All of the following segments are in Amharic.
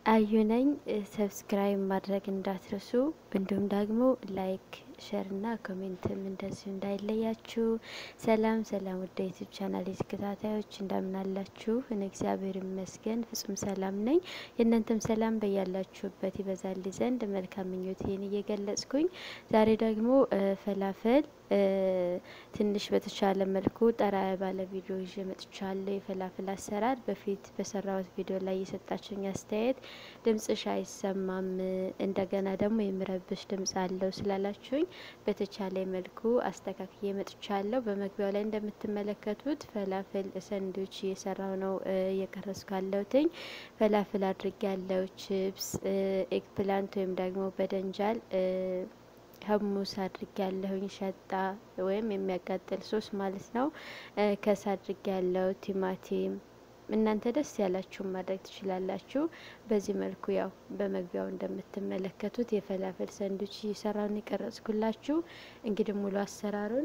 አዩ ነኝ። ሰብስክራይብ ማድረግ እንዳትረሱ፣ እንዲሁም ደግሞ ላይክ ሸር እና ኮሜንትም እንደዚሁ እንዳይለያችሁ። ሰላም ሰላም፣ ወደ ዩቱብ ቻናል ተከታታዮች እንደምናላችሁ? እኔ እግዚአብሔር ይመስገን ፍጹም ሰላም ነኝ። የእናንተም ሰላም በያላችሁበት ይበዛል ዘንድ መልካም ምኞቴን እየገለጽኩኝ ዛሬ ደግሞ ፈላፈል ትንሽ በተቻለ መልኩ ጠራ ባለ ቪዲዮ ይዤ መጥቻለሁ። የፈላፍል አሰራር በፊት በሰራሁት ቪዲዮ ላይ የሰጣችሁኝ አስተያየት ድምጽሽ አይሰማም፣ እንደገና ደግሞ የሚረብሽ ድምጽ አለው ስላላችሁኝ በተቻለ መልኩ አስተካክዬ መጥቻለሁ። በመግቢያው ላይ እንደምትመለከቱት ፈላፍል ሰንዶች እየሰራው ነው እየቀረስኩ ያለሁትኝ። ፈላፍል አድርጌ ያለው ቺፕስ፣ ኤግፕላንት ወይም ደግሞ በደንጃል ሀሙስ አድርጌ ያለሁኝ ሸጣ ወይም የሚያቃጥል ሶስ ማለት ነው። ከስ አድርጌ ያለው ቲማቲም እናንተ ደስ ያላችሁን ማድረግ ትችላላችሁ። በዚህ መልኩ ያው በመግቢያው እንደምትመለከቱት የፈላፈል ሰንዱች እየሰራውን የቀረጽኩላችሁ። እንግዲህ ሙሉ አሰራሩን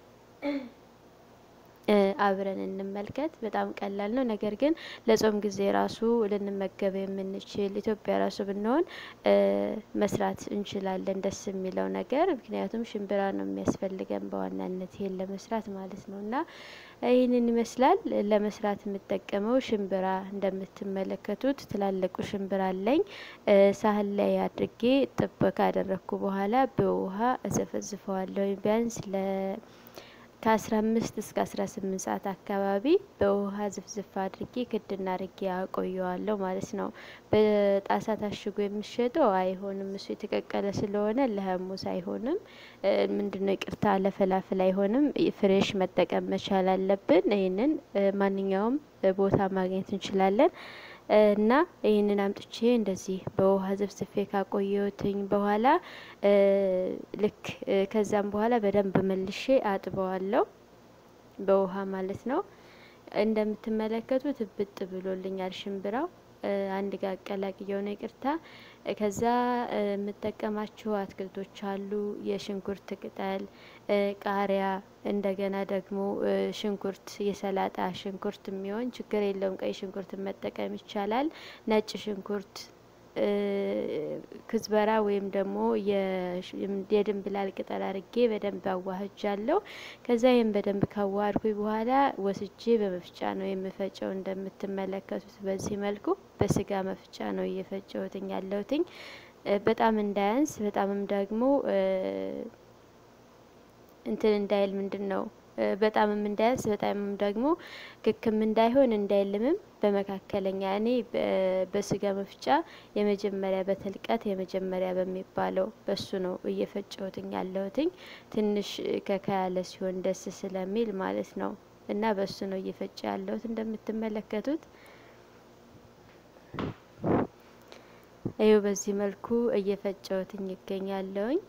አብረን እንመልከት። በጣም ቀላል ነው። ነገር ግን ለጾም ጊዜ ራሱ ልንመገብ የምንችል ኢትዮጵያ ራሱ ብንሆን መስራት እንችላለን። ደስ የሚለው ነገር ምክንያቱም ሽምብራ ነው የሚያስፈልገን በዋናነት ይሄን ለመስራት ማለት ነው። እና ይህንን ይመስላል ለመስራት የምጠቀመው ሽምብራ እንደምትመለከቱት ትላልቁ ሽምብራ አለኝ። ሳህን ላይ አድርጌ ጥብ ካደረግኩ በኋላ በውሃ እዘፈዝፈዋለሁ ቢያንስ ለ ከአስራ አምስት እስከ አስራ ስምንት ሰዓት አካባቢ በውሃ ዝፍዝፍ አድርጌ ክድና አድርጌ አቆየዋለሁ ማለት ነው። በጣሳ ታሽጎ የሚሸጠው አይሆንም። እሱ የተቀቀለ ስለሆነ ለሀሙስ አይሆንም። ምንድነው ይቅርታ፣ ለፈላፍል አይሆንም። ፍሬሽ መጠቀም መቻል አለብን። ይህንን ማንኛውም ቦታ ማግኘት እንችላለን። እና ይህንን አምጥቼ እንደዚህ በውሃ ዘፍዝፌ ካቆየሁትኝ በኋላ ልክ ከዛም በኋላ በደንብ መልሼ አጥበዋለሁ በውሃ ማለት ነው። እንደምትመለከቱት እብጥ ብሎልኛል ሽምብራው። አንድ ጋር አቀላቅየው ነው ይቅርታ። ከዛ የምጠቀማቸው አትክልቶች አሉ። የሽንኩርት ቅጠል፣ ቃሪያ፣ እንደገና ደግሞ ሽንኩርት የሰላጣ ሽንኩርት የሚሆን ችግር የለውም። ቀይ ሽንኩርት መጠቀም ይቻላል። ነጭ ሽንኩርት ክዝበራ ወይም ደግሞ የድንብላል ቅጠል አርጌ በደንብ አዋህጃለሁ። ከዛ ይህም በደንብ ካዋሃድኩኝ በኋላ ወስጄ በመፍጫ ነው የምፈጨው። እንደምትመለከቱት በዚህ መልኩ በስጋ መፍጫ ነው እየፈጨሁትኝ ያለሁትኝ። በጣም እንዳያንስ በጣምም ደግሞ እንትን እንዳይል ምንድን ነው በጣምም እንዳያንስ በጣምም ደግሞ ክክም እንዳይሆን እንዳይልምም በመካከለኛ እኔ በስጋ መፍጫ የመጀመሪያ በትልቀት የመጀመሪያ በሚባለው በሱ ነው እየፈጨሁትኝ ያለሁትኝ። ትንሽ ከካ ያለ ሲሆን ደስ ስለሚል ማለት ነው። እና በሱ ነው እየፈጨ ያለሁት እንደምትመለከቱት። ይኸው በዚህ መልኩ እየፈጨሁትኝ ይገኛለሁኝ።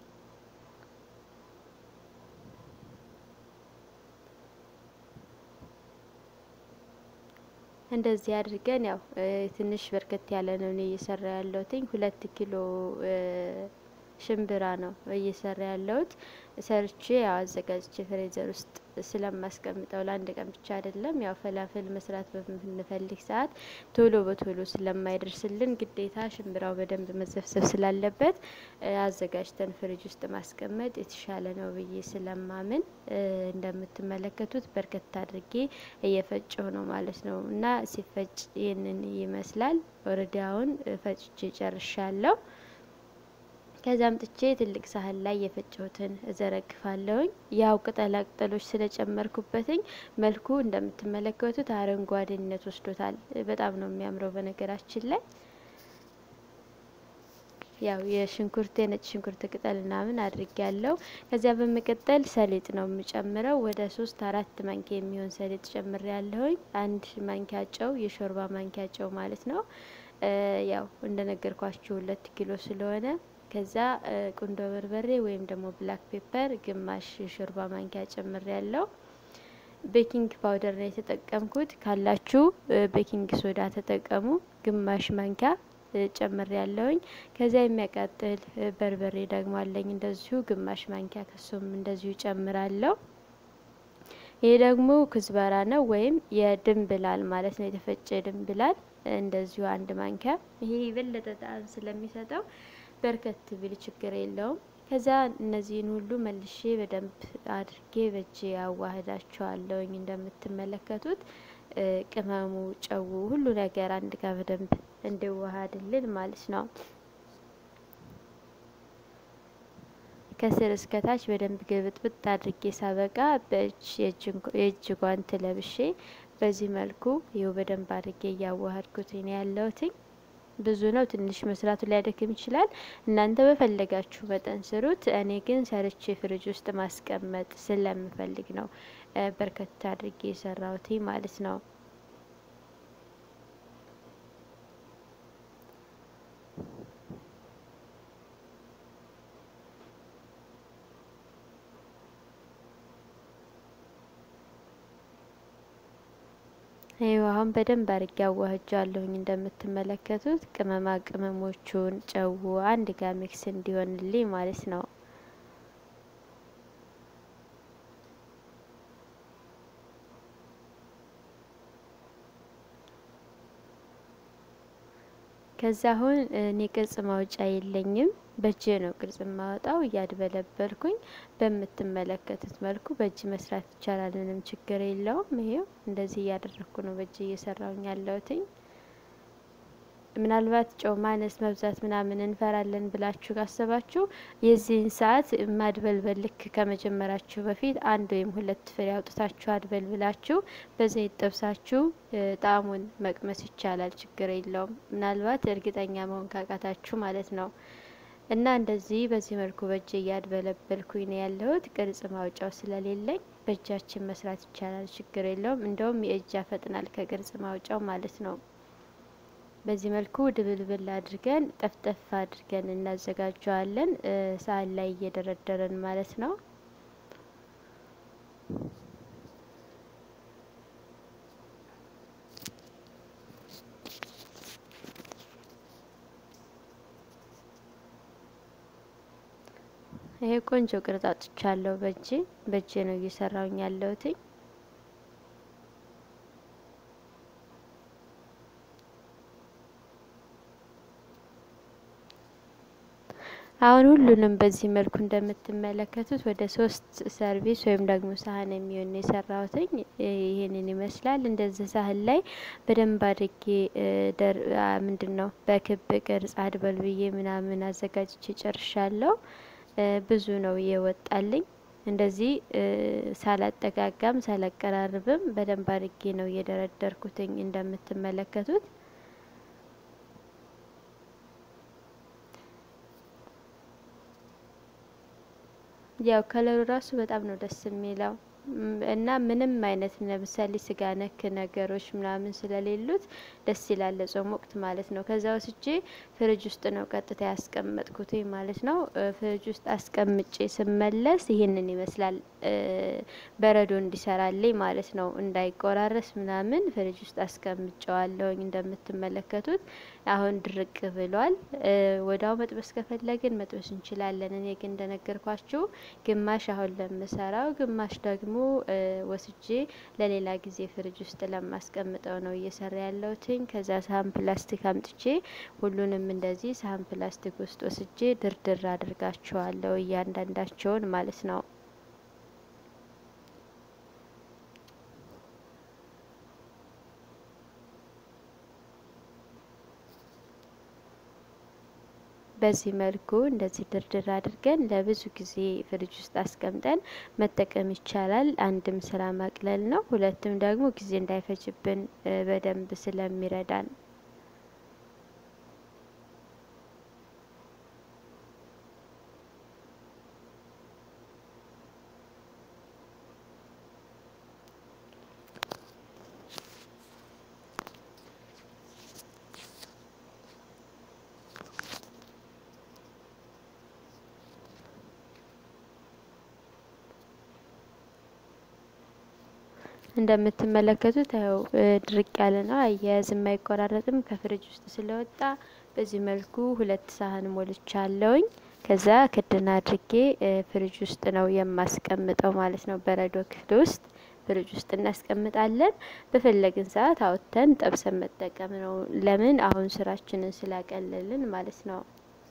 እንደዚህ አድርገን ያው ትንሽ በርከት ያለ ነው እኔ እየሰራ ያለሁትኝ። ሁለት ኪሎ ሽምብራ ነው እየሰራ ያለሁት። ሰርቼ ያው አዘጋጅቼ ፍሬዘር ውስጥ ስለማስቀምጠው ለአንድ ቀን ብቻ አይደለም። ያው ፈላፍል መስራት በምንፈልግ ሰዓት ቶሎ በቶሎ ስለማይደርስልን ግዴታ ሽምብራው በደንብ መዘፍዘፍ ስላለበት አዘጋጅተን ፍሪጅ ውስጥ ማስቀመጥ የተሻለ ነው ብዬ ስለማምን እንደምትመለከቱት በርከት አድርጌ እየፈጨው ነው ማለት ነው። እና ሲፈጭ ይህንን ይመስላል። ወረዲያውን ፈጭቼ ጨርሻለሁ። ከዛ አምጥቼ ትልቅ ሳህን ላይ የፈጨሁትን እዘረግፋለሁኝ። ያው ቅጠላ ቅጠሎች ስለጨመርኩበትኝ መልኩ እንደምትመለከቱት አረንጓዴነት ወስዶታል። በጣም ነው የሚያምረው በነገራችን ላይ ያው የሽንኩርት የነጭ ሽንኩርት ቅጠል ምናምን አድርጌ ያለው። ከዚያ በመቀጠል ሰሊጥ ነው የምጨምረው። ወደ ሶስት አራት ማንኪያ የሚሆን ሰሊጥ ጨምሬ ያለሁኝ። አንድ ማንኪያ ጨው፣ የሾርባ ማንኪያ ጨው ማለት ነው። ያው እንደነገርኳችሁ ሁለት ኪሎ ስለሆነ ከዛ ቁንዶ በርበሬ ወይም ደግሞ ብላክ ፔፐር ግማሽ የሾርባ ማንኪያ ጨምሬ ያለው። ቤኪንግ ፓውደር ነው የተጠቀምኩት። ካላችሁ ቤኪንግ ሶዳ ተጠቀሙ። ግማሽ ማንኪያ ጨምሬ ያለውኝ። ከዚያ የሚያቃጥል በርበሬ ደግሞ አለኝ እንደዚሁ ግማሽ ማንኪያ ከሱም እንደዚሁ ጨምራለሁ። ይሄ ደግሞ ክዝበራ ነው ወይም የድንብላል ማለት ነው። የተፈጨ ድንብላል እንደዚሁ አንድ ማንኪያ። ይሄ የበለጠ ጣዕም ስለሚሰጠው በርከት ቢል ችግር የለውም። ከዛ እነዚህን ሁሉ መልሼ በደንብ አድርጌ በእጄ አዋህዳቸዋለሁኝ። እንደምትመለከቱት ቅመሙ፣ ጨው፣ ሁሉ ነገር አንድ ጋር በደንብ እንዲዋሃድልን ማለት ነው። ከስር እስከ ታች በደንብ ግብጥብጥ አድርጌ ሳበቃ በእጅ የእጅ ጓንት ለብሼ በዚህ መልኩ ይኸው በደንብ አድርጌ እያዋሃድኩት ነው ያለሁትኝ። ብዙ ነው ትንሽ መስራቱ ሊያደክም ይችላል። እናንተ በፈለጋችሁ መጠን ስሩት። እኔ ግን ሰርቼ ፍሪጅ ውስጥ ማስቀመጥ ስለምፈልግ ነው በርከት አድርጌ የሰራሁት ማለት ነው። ይኸው አሁን በደንብ አድርጌ አዋህጃለሁኝ። እንደምትመለከቱት ቅመማ ቅመሞቹን ጨው አንድ ጋር ሚክስ እንዲሆንልኝ ማለት ነው። ከዛ አሁን እኔ ቅርጽ ማውጫ የለኝም፣ በእጄ ነው ቅርጽ ማወጣው። እያድበለበልኩኝ በምትመለከቱት መልኩ በእጅ መስራት ይቻላል፣ ምንም ችግር የለውም። ይሄው እንደዚህ እያደረግኩ ነው በእጅ እየሰራውኝ ያለሁትኝ። ምናልባት ጨው ማነስ መብዛት ምናምን እንፈራለን ብላችሁ ካሰባችሁ የዚህን ሰዓት ማድበልበል ልክ ከመጀመራችሁ በፊት አንድ ወይም ሁለት ፍሬ አውጥታችሁ አድበል ብላችሁ በዘይት ጠብሳችሁ ጣዕሙን መቅመስ ይቻላል፣ ችግር የለውም። ምናልባት እርግጠኛ መሆን ካቃታችሁ ማለት ነው። እና እንደዚህ በዚህ መልኩ በእጅ እያድበለበልኩኝ ነው ያለሁት። ቅርጽ ማውጫው ስለሌለኝ በእጃችን መስራት ይቻላል፣ ችግር የለውም። እንደውም የእጅ ያፈጥናል ከቅርጽ ማውጫው ማለት ነው። በዚህ መልኩ ድብልብል አድርገን ጠፍጠፍ አድርገን እናዘጋጀዋለን። ሳህን ላይ እየደረደረን ማለት ነው። ይሄ ቆንጆ ቅርጽ አውጥቻለሁ። በእጄ በእጄ ነው እየሰራውኝ ያለሁትኝ። አሁን ሁሉንም በዚህ መልኩ እንደምትመለከቱት ወደ ሶስት ሰርቪስ ወይም ደግሞ ሳህን የሚሆን የሰራሁትኝ ይህንን ይመስላል። እንደዚህ ሳህን ላይ በደንብ አድርጌ ምንድን ነው በክብ ቅርጽ አድበል ብዬ ምናምን አዘጋጅቼ ጨርሻለሁ። ብዙ ነው የወጣልኝ። እንደዚህ ሳላጠጋጋም ሳላቀራርብም በደንብ አድርጌ ነው እየደረደርኩትኝ እንደምትመለከቱት ያው ከለሩ ራሱ በጣም ነው ደስ የሚለው እና ምንም አይነት ለምሳሌ ስጋ ነክ ነገሮች ምናምን ስለሌሉት ደስ ይላል ለጾም ወቅት ማለት ነው። ከዛ ወስጄ ፍሪጅ ውስጥ ነው ቀጥታ ያስቀመጥኩት ማለት ነው። ፍሪጅ ውስጥ አስቀምጬ ስመለስ ይህንን ይመስላል። በረዶ እንዲሰራልኝ ማለት ነው፣ እንዳይቆራረስ ምናምን ፍሪጅ ውስጥ አስቀምጨዋለሁኝ እንደምትመለከቱት አሁን ድርቅ ብሏል። ወዳው መጥበስ ከፈለግን መጥበስ እንችላለን። እኔ ግን እንደነገርኳችሁ ግማሽ አሁን ለምሰራው ግማሽ ደግሞ ወስጄ ለሌላ ጊዜ ፍሪጅ ውስጥ ለማስቀምጠው ነው እየሰራ ያለሁትኝ። ከዛ ሳህን ፕላስቲክ አምጥቼ ሁሉንም እንደዚህ ሳህን ፕላስቲክ ውስጥ ወስጄ ድርድር አድርጋቸዋለሁ እያንዳንዳቸውን ማለት ነው። በዚህ መልኩ እንደዚህ ድርድር አድርገን ለብዙ ጊዜ ፍሪጅ ውስጥ አስቀምጠን መጠቀም ይቻላል። አንድም ስራ ማቅለል ነው፣ ሁለትም ደግሞ ጊዜ እንዳይፈጅብን በደንብ ስለሚረዳን እንደምትመለከቱት ያው ድርቅ ያለ ነው። አያያዝም አይቆራረጥም ከፍሪጅ ውስጥ ስለወጣ በዚህ መልኩ ሁለት ሳህን ሞልቻለሁኝ። ከዛ ክድና አድርጌ ፍሪጅ ውስጥ ነው የማስቀምጠው ማለት ነው፣ በረዶ ክፍል ውስጥ ፍሪጅ ውስጥ እናስቀምጣለን። በፈለግን ሰዓት አውጥተን ጠብሰን መጠቀም ነው። ለምን አሁን ስራችንን ስላቀለልን ማለት ነው።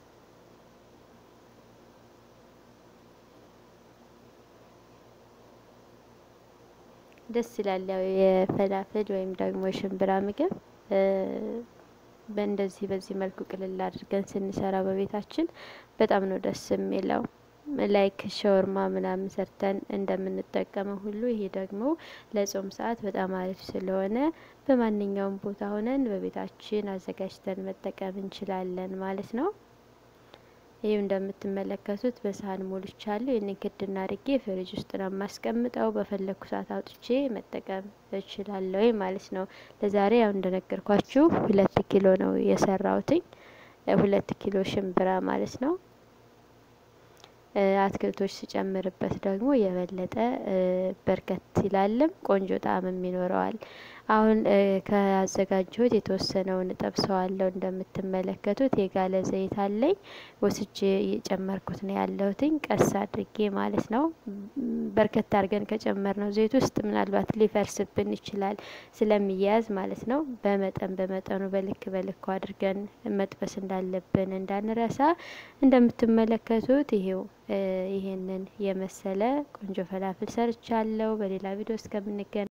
ደስ ይላል። ያው የፈላፍል ወይም ደግሞ የሽምብራ ምግብ በእንደዚህ በዚህ መልኩ ቅልል አድርገን ስንሰራ በቤታችን በጣም ነው ደስ የሚለው። ላይክ ሸወርማ ምናምን ሰርተን እንደምንጠቀመው ሁሉ ይሄ ደግሞ ለጾም ሰዓት በጣም አሪፍ ስለሆነ በማንኛውም ቦታ ሆነን በቤታችን አዘጋጅተን መጠቀም እንችላለን ማለት ነው። ይህ እንደምትመለከቱት በሳህን ሞልቻለሁ። ይህንን ክድና አድርጌ ፍሪጅ ውስጥ ነው የማስቀምጠው። በፈለግኩ ሰዓት አውጥቼ መጠቀም እችላለሁ ማለት ነው። ለዛሬ ያው እንደነገርኳችሁ ሁለት ኪሎ ነው የሰራሁትኝ። ሁለት ኪሎ ሽምብራ ማለት ነው። አትክልቶች ሲጨምርበት ደግሞ የበለጠ በርከት ይላልም ቆንጆ ጣዕምም ይኖረዋል። አሁን ከአዘጋጀሁት የተወሰነውን እጠብሰዋለሁ። እንደምትመለከቱት የጋለ ዘይት አለኝ ወስጄ እየጨመርኩት ነው ያለሁትኝ ቀስ አድርጌ ማለት ነው። በርከት አድርገን ከጨመር ነው ዘይት ውስጥ ምናልባት ሊፈርስብን ይችላል ስለሚያያዝ ማለት ነው። በመጠን በመጠኑ በልክ በልኩ አድርገን መጥበስ እንዳለብን እንዳንረሳ። እንደምትመለከቱት ይሄው ይሄንን የመሰለ ቆንጆ ፈላፍል ሰርቻለሁ። በሌላ ቪዲዮ እስከምንገናኝ